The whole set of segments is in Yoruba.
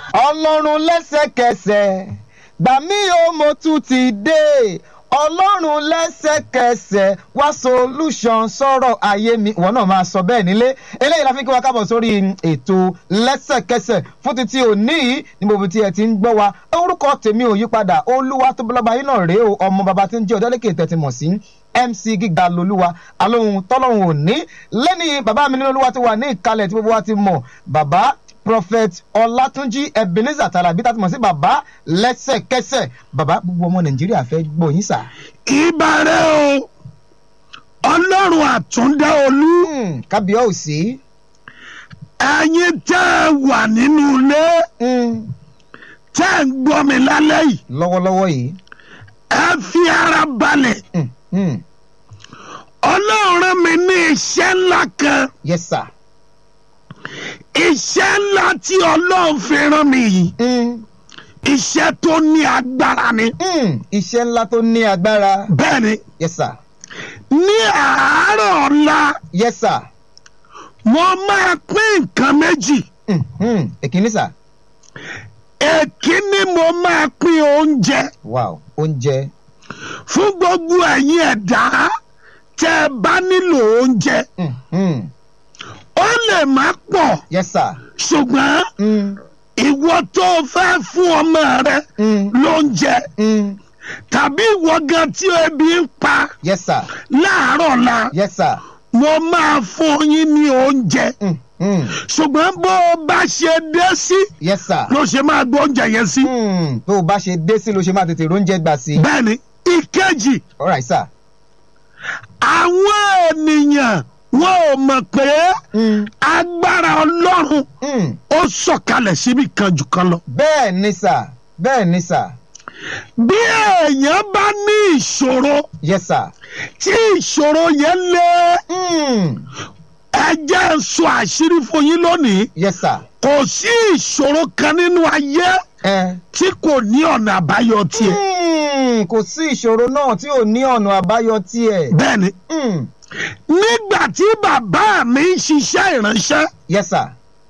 ọlọ́run lẹ́sẹ̀kẹsẹ̀ gbà mí o mo tún ti dé ọlọ́run lẹ́sẹ̀kẹsẹ̀ wá solution sọ̀rọ̀ ayé mi ìwọ náà máa sọ bẹ́ẹ̀ nílé eléyìí la fi kí wa kábọ̀ sórí ètò lẹ́sẹ̀kẹsẹ̀ fún títí òní yìí ní gbogbo tí ẹ ti ń gbọ́ wa orúkọ tèmi ò yípadà olúwa tó bọ́lọ́ba yín náà rèé o ọmọ bàbá tí ń jẹ́ ọ̀dẹ́lẹ́kẹ̀ tẹ̀tí mọ̀ sí mc gíga lolúwa alóhun tọ́lọ́hun òní lẹ́ni bàbá mi nínú olúwa ti wà ní ìkàlẹ̀ tí gbogbo wa ti mọ̀ bàbá prophet ọlátúnjí ebenezer tàlàbí tá a ti mọ̀ sí bàbá lẹ́sẹ̀kẹsẹ̀ bàbá gbogbo ọmọ nàìjíríà fẹ́ gbọ́ yín sà. ìbàrẹ̀ o ọlọ́run àtúndá olú Hmm, kábíyèsí. ẹ̀yin tẹ́ ẹ wà nínú ilé Hmm, tẹ́ ẹ ń gbọ́ mi lálẹ́ yìí lọ́wọ́lọ́wọ́ yìí. ẹ fi ara balẹ̀ Hmm, hmm, ọlọ́run rán mi ní iṣẹ́ ńlá kan yes sir. iṣẹ́ ńlá tí ọlọ́run fi rán mi yìí Hmm, iṣẹ́ tó ní agbára ni hmm, iṣẹ́ ńlá tó ní agbára. bẹ́ẹ̀ ni yes sir. ní àárọ̀ ọ̀la yes sir. mo máa pín nǹkan méjì Hmm, hmm, èkíní sà. èkíní mo máa pín oúnjẹ wow oúnjẹ. fún gbogbo ẹ̀yin ẹ̀dá tẹ́ ẹ bá nílò oúnjẹ Hmm, hmm, ó lè má pọ̀ yes sir. ṣùgbọ́n Hmm, ìwọ tó o fẹ́ fún ọmọ rẹ hmm, lóúnjẹ hmm, tàbí ìwọ gan tí ebi ń pa yes sir. láàárọ̀ la yes sir. mo máa fún yín ní oúnjẹ Hmm, hmm, ṣùgbọ́n bó o bá ṣe dé sí yes sir. ló ṣe máa gbọ́ oúnjẹ yẹn sí. Hmm, tó o bá ṣe dé sí ló ṣe máa tètè róúnjẹ gbà sí. bẹ́ẹ̀ni ìkejì all right sir. àwọn ènìyàn wọn ò mọ̀ pé Hmm, agbára ọlọ́run hmm, ó sọ̀kalẹ̀ síbi kan jù kan lọ. bẹ́ẹ̀ ni sà bẹ́ẹ̀ ni sà bí èèyàn bá ní ìṣòro yes sir. tí ìṣòro yẹn lé Hmm, ẹ jẹ́ n sọ àṣírí fún yín lónìí yes sir. kò sí ìṣòro kan nínú ayé ẹ. tí kò ní ọ̀nà àbáyọ tiẹ̀. Hmm, kò sí ìṣòro náà tí ò ní ọ̀nà àbáyọ tiẹ̀. bẹ́ẹ̀ni Hmm, nígbà tí bàbá mi ń ṣiṣẹ́ ìránṣẹ́ yes sir.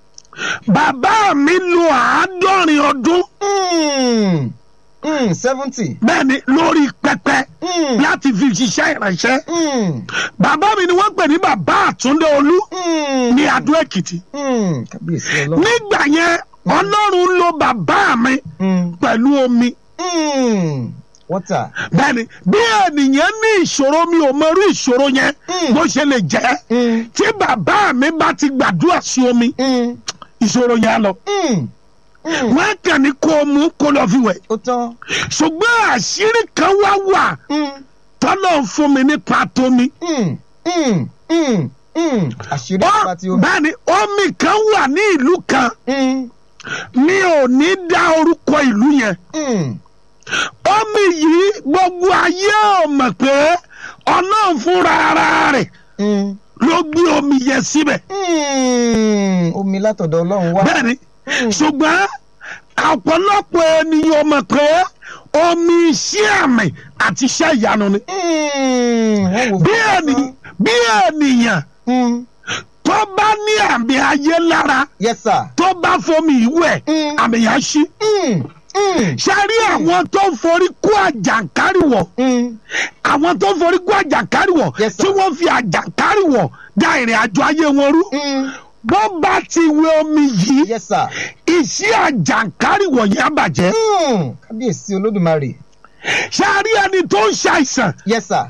bàbá mi lo àádọ́rin ọdún Hmm, hmm, seventy. bẹ́ẹ̀ni lórí pẹpẹ Hmm, láti fi ṣiṣẹ́ ìránṣẹ́. hmm, bàbá mi ni wọ́n pè ní bàbá àtúndé olú hmm, ní adó èkìtì. hmm, kábíyèsí ọlọ́run. nígbà yẹn ọlọ́run lo bàbá mi Hmm, pẹ̀lú omi. hmm, water. bẹ́ẹ̀ni bí ènìyàn ní ìṣòro mi ò mọrú ìṣòro yẹn Mm. bó ṣe lè jẹ́ Hmm, tí bàbá mi bá ti gbàdúrà sí omi hmm, ìṣòro yẹn á lọ. hmm, hmm. wọ́n kàn ní kó o mú kó lọ fi wẹ̀. ó tán. ṣùgbọ́n àṣírí kan wá wà Hmm, tọ́lọ̀ ń fún mi nípa tómi. hmm, hmm, hmm, hmm. àṣírí Ó- nípa tí omi. bẹ́ẹ̀ni omi kan wà ní ìlú kan Hmm, mi ò ní dá orúkọ ìlú yẹn. hmm, omi yìí gbogbo ayé ò mọ̀ pé ọlọ́run fúnra ara rẹ̀ hmm, ló gbé omi yẹn síbẹ̀. hmm. omi látọ̀dọ̀ ọlọ́run wá. bẹ́ẹ̀ni Hmm. ṣùgbọ́n ọ̀pọ̀lọpọ̀ ènìyàn mọ̀ pé omi iṣẹ́ àmì àti iṣẹ́ ìyanu ni. Hmm, wọ́n wò bí fún ènì- lásán. bí ènìyàn Hmm, tó bá ní àmì ayé lára yes sir. tó bá fomi ìwẹ̀ Mm. àmì yẹn á ṣí. Hmm, hmm, ṣe rí àwọn tó ń forí kó àjàǹkáríwọ̀ hmm. àwọn tó ń forí kó àjàǹkáríwọ̀ Yes, sir. tí wọ́n fi àjàǹkáríwọ̀ da ìrìn àjò ayé wọn rú. Hmm, bó bá ti wẹ omi yìí yes sir. iṣẹ́ àjàǹkáríwọ̀ yẹn á bàjẹ́. Hmm, kábíyèsí olódùmarè. ṣe rí ẹni tó ń ṣàìsàn yes sir.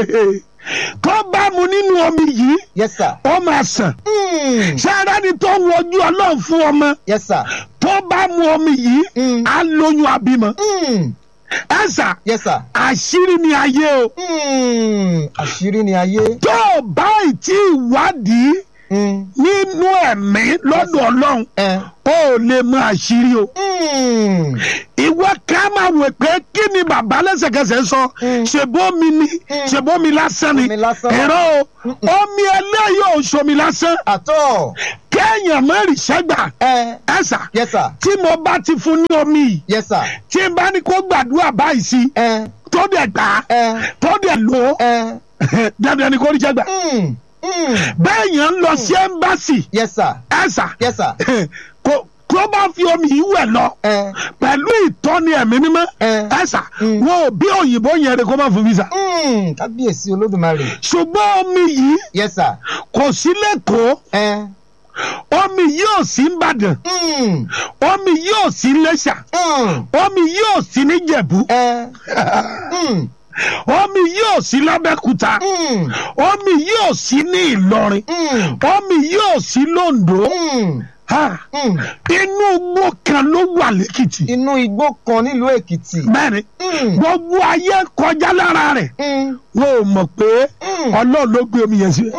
tó bá mu nínú omi yìí yes sir. ó máa sàn. Hmm, ṣe rí ẹni tó ń wojú ọlọ́run fún ọmọ yes sir. tó bá mu omi yìí Mm. á lóyún àbímọ. Hmm, ẹ sà yes sir. àṣírí ni ayé o Hmm, àṣírí ni ayé. tó o bá ì tí ì wádìí Hmm, nínú ẹ̀mí lọ́dọ̀ ọlọ́run eh. o ò lè mọ àṣírí o. Hmm, ìwọ ká máa wò pé kí ni bàbá lẹ́sẹ̀kẹsẹ̀ sọ Mm. ṣèbómi ni Mm. ṣèbómi lásán ni Omi lásán. ẹ̀rọ o omi eléyìí ò ṣomi lásán àtọ̀. kéèyàn mẹ́rin ṣẹ́gbà ẹ ẹ̀sà yes sir. tí mo bá ti fún ní omi yìí yes sir. tí n bá ní kó gbàdúrà báyìí sí ẹ tó dẹ̀ gbà á ẹ tó dẹ̀ lò ó ẹ. dandan ni kò rí ṣẹ́gbà Hmm, hmm. bẹ́ẹ̀ yẹn ń lọ sí ẹ́mbásì yes sir. ẹ̀sà yes sir. kò tó bá fi omi yìí wẹ̀ lọ ẹ pẹ̀lú ìtọ́ni ẹ̀mí mímọ́ ẹ ẹ̀sà Mm. wọn ò bí òyìnbó yẹn rẹ kó má fún visa mm, kábíyèsí olódùmarè ṣùgbọ́n omi yìí yes sir kò sí lẹ́kọ̀ọ́ ẹ omi yìí ò sí nìbàdàn mm, omi yìí ò sí lẹ́ṣà mm, omi yìí ò sí níjẹ̀bú ẹ mm, omi yìí ò sí lábẹ́kúta mm, omi yìí ò sí ní ìlọrin mm, omi yìí ò sí londo mm, Ha, mm. inú igbó kan ló wà lẹ́kìtì inú igbó kan nílùú èkìtì bẹ́ẹ̀ni Mm, gbogbo ayé kọjá lára rẹ̀ mm, wọn ò mọ̀ pé mm, ọlọ́run ló gbé omi yẹn sí.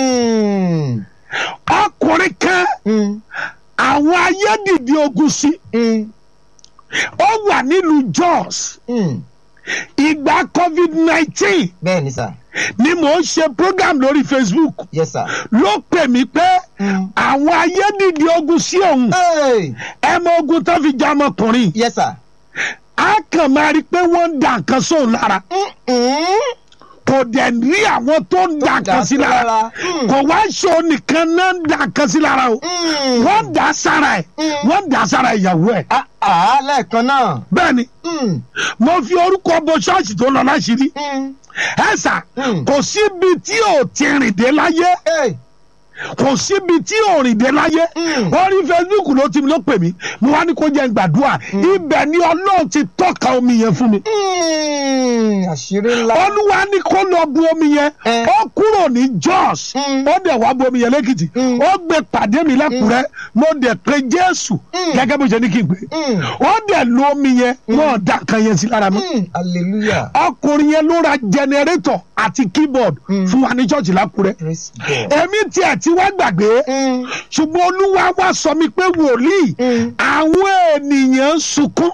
mm, ọkùnrin kan mm, àwọn ayé dìde ogun sí mm, ó wà nílùú Jos mm. ìgbà covid nineteen bẹ́ẹ̀ ni sà ni mò ń ṣe program lórí Facebook yes sir. ló pè mí pé Mm. àwọn ayé dìde ogun sí òun Hey, ẹ mọ ogun tó fi já ọmọkùnrin yes sir. á kàn máa rí i pé wọ́n ń da nǹkan sóun lára Mm-mm. kò dẹ̀ rí àwọn tó ń da nǹkan sí lára Mm. kò wá ṣe nìkan náà ń da nǹkan sí lára o Mm. wọ́n ń dà sára ẹ̀ Mm. wọ́n ń dà sára ìyàwó ẹ̀ Ah, ah, lẹ́ẹ̀kan náà. bẹ́ẹ̀ ni Mm. mo fi orúkọ bo ṣọ́ọ̀ṣì tó lọ láṣìírí Mm. ẹ sà Mm. kò síbi tí ò ti rìn dé láyé Hey. kò síbi tí ò rìn dé láyé Mm. orí Facebook ló ti ló pè mí mo wá ní kó jẹ́ n gbàdúrà ibẹ̀ ni Ọlọ́run ti tọ́ka omi yẹn fún mi Mm. àṣírí ńlá. olúwa ní kó lọ bu omi yẹn Eh. ó kúrò ní Jos Mm. ó dẹ̀ wá bu omi yẹn lẹ́kìtì Mm. ó gbé pàdé mi lẹ́kùrẹ́ mo dẹ̀ pe Jésù Mm. gẹ́gẹ́ bó ṣe ní kí n pè Mm. ó dẹ̀ lo omi yẹn wọ́n dà kan yẹn sí lára mi Mm. hallelujah. ọkùnrin yẹn ló ra jẹnẹrétọ̀ àti keyboard Mm. fún wa ní ṣọ́ọ̀ṣì lákùrẹ́ praise God. èmi tiẹ̀ ti wá gbàgbé Mm. ṣùgbọ́n olúwa wá sọ mi pé wòlíì Mm. àwọn ènìyàn ń sunkún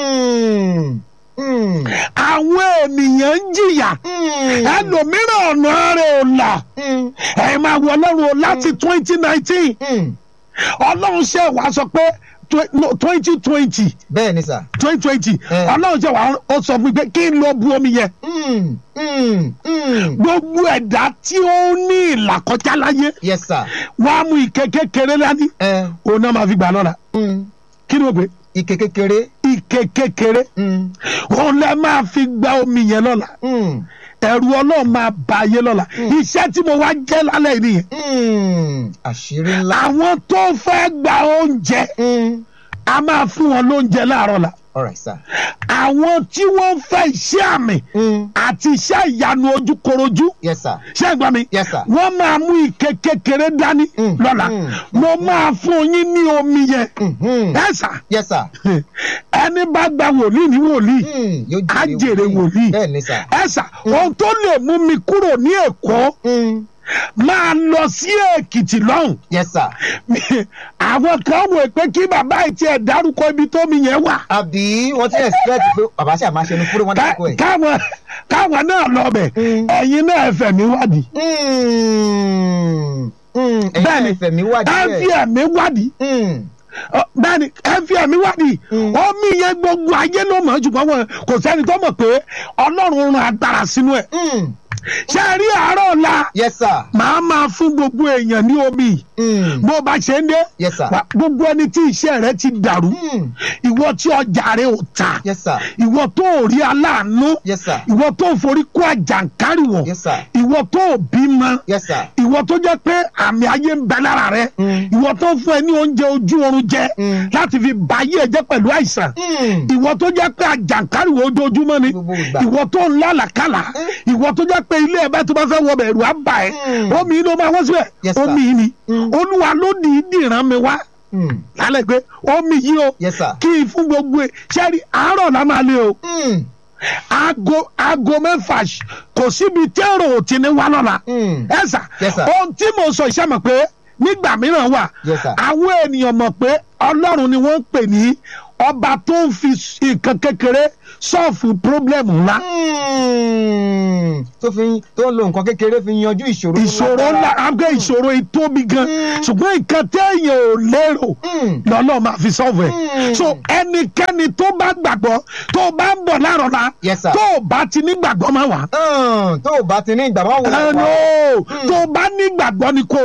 Mm. Mm. àwọn ènìyàn ń jìyà Mm. ẹlòmíràn ọ̀nà rẹ̀ ò là Mm. ẹ máa wọ ọlọ́run o láti twenty nineteen Mm. ọlọ́run ṣe wá sọ pé twenty twenty bẹ́ẹ̀ ni sà. twenty twenty Eh. ọlọ́run ṣe wá ó sọ fún mi pé kí n lọ bu omi yẹn Mm. Mm. Mm. gbogbo ẹ̀dá tí ó ní ìlàkọjá láyé yes sir. wàá mú ike kékeré lání ẹ òun náà máa fi gbà lọ́la mm. kí ni mo pè ike kékeré. ike kékeré Mm. òun lẹ máa fi gba omi yẹn lọ́la Mm. ẹ̀rù ọlọ́run máa ba ayé lọ́la iṣẹ́ tí mo wá jẹ́ lálẹ́ yìí nìyẹn Mm. àṣírí ńlá. àwọn tó fẹ́ gba oúnjẹ Mm. a máa fún wọn lóúnjẹ láàárọ̀ la all right sir. àwọn tí wọ́n fẹ́ iṣẹ́ àmì Mm. àti iṣẹ́ ìyanu ojúkorojú yes sir. ṣé ẹ gbọ́ mi yes sir. wọ́n máa mú ike kékeré dání Mm, lọ́la mm, mo máa fún yín ní omi yẹn Mhm. ẹ sà yes sir. ẹni bá gba wòlíì ní wòlíì Mm. yóò á jèrè wòlíì bẹ́ẹ̀ ni sà. ẹ sà ohun tó lè mú mi kúrò ní èkó Mm. máa lọ sí èkìtì lọ́hùn yes sir. àwọn kan wò pé kí bàbá yìí tiẹ̀ dárúkọ ibi tómi yẹn wà àbí wọ́n ti expect pé bàbá ṣe àmà ṣẹnu fúré wọn Ká- dákọ̀ ẹ̀. káwọn káwọn náà lọ bẹ̀ Mm. ẹ̀yin náà ẹ fẹ̀mí wádìí Mm. Mm. ẹ̀yin Bẹ́ẹ̀ni. náà ẹ̀fẹ̀ mi wà ẹ fi díẹ̀. ẹ̀mí wádìí Mm. Ọ, bẹ́ẹ̀ni ẹ fi ẹ̀mí wádìí Mm. omi yẹn gbogbo ayé ló mọ̀ ṣùgbọ́n wọn kò sẹ́ni tó mọ̀ pé ọlọ́run ran agbára sínú ẹ̀ Mm. ṣé ẹ rí àárọ̀ ọ̀la yes sir. màá máa fún gbogbo èèyàn ní omi Mm. bó bá ṣe ń dé yes sir. wà- gbogbo ẹni tí iṣẹ́ rẹ ti dàrú Mm. ìwọ tí ọjà rẹ ò ta yes sir. ìwọ tó ò rí aláàánú yes sir. ìwọ tó forí kó àjàǹkárìwọ̀ yes sir. ìwọ tó ò bímọ yes sir. ìwọ tó jẹ́ pé àmì ayé ń bẹ lára rẹ Mm. ìwọ tó fún ẹ ní oúnjẹ ojú oorun jẹ Mm. láti fi bà ayé ẹ jẹ́ pẹ̀lú àìsàn Mm. ìwọ tó jẹ́ pé àjàǹkárìwọ̀ ojoojúmọ́ ni Gbogbo ìgbà. ìwọ tó ń lálàkàlà Mm. ìwọ tó jẹ́ pé ilé ẹ bá tó bá fẹ́ wọ bẹ̀rù á bà ẹ́ Mm. omi yìí ló máa wọ́n síbẹ̀ Yes, sir. omi yìí ni Mm. olúwa ló dìídì rán mi wá Mm. lálẹ́ pé omi yìí o yes sir. kí n fún gbogbo ẹ ṣẹ́rí àárọ̀ la máa lé o Mm. aago aago mẹ́fà ṣ- kò síbi tẹ́rọ ò ti ní wá lọ́la Mm. ẹ sà Yes, sir. ohun tí mo sọ iṣẹ́ mọ̀ pé nígbà mìíràn wà Yes, sir. àwọn ènìyàn mọ̀ pé ọlọ́run ni wọ́n ń pè ní ọba tó ń fi nǹkan kékeré sọ́ọ̀fù pírọ́blẹ̀mù ńlá Mm. tó fi tó ń lo nǹkan kékeré fi yanjú ìṣòro ìṣòro ńlá abẹ́ ìṣòro ìtóbi gan Mm. ṣùgbọ́n nǹkan téèyàn ò lérò Mm. lọ́lọ́ máa fi sọ́ọ̀fù ẹ̀ Mm. so ẹnikẹ́ni tó bá gbàgbọ́ tó bá ń bọ̀ láàrọ̀ la Yes, sir. tó bá ti ní gbàgbọ́ máa wà. Mm. tó o bá ti ní ìgbà máa wò ẹ wá. no tó bá ní gbàgbọ́ ni kò